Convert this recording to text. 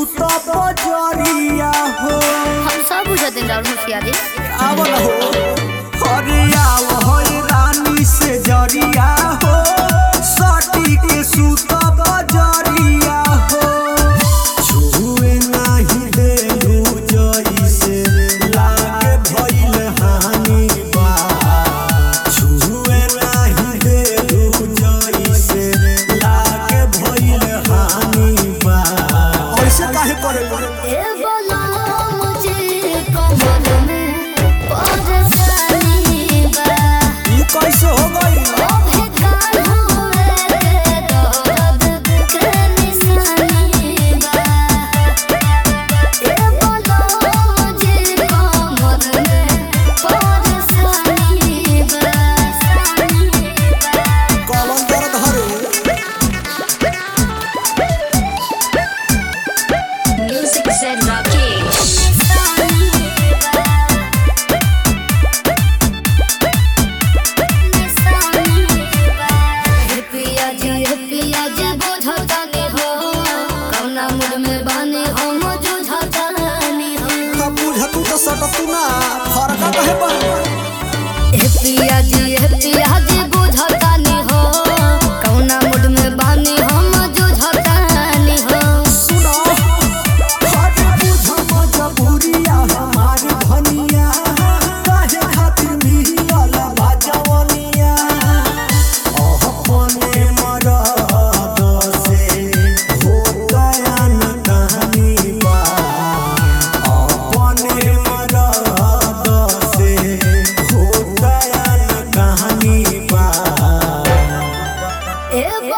सुत बजरिया हो हम सब बुझत हैं राहुल होशियारी आवल हो अरे आव हो रानी से जरिया हो सटी के सुत बजरिया हो छुए नाही देलू जइसे लागे भइल हानि बा छुए नाही देलू जइसे लागे भइल हानि बा ऐसे काहे करेला ए बोला मुझे कमल में परेशानी बा ई कैसे हो गई ओ बेकार हुए के दर्द के निशानी बा ए बोला मुझे कमल में परेशानी बा कौन दर्द हरे Music said Rakesh. पिया जी पिया जी बुझतानी हो कौना मूड में बानी हो मुझुझतानी हो का बुझतू तो सटतू ना फरका कहे बा हे पिया जी हे पिया जी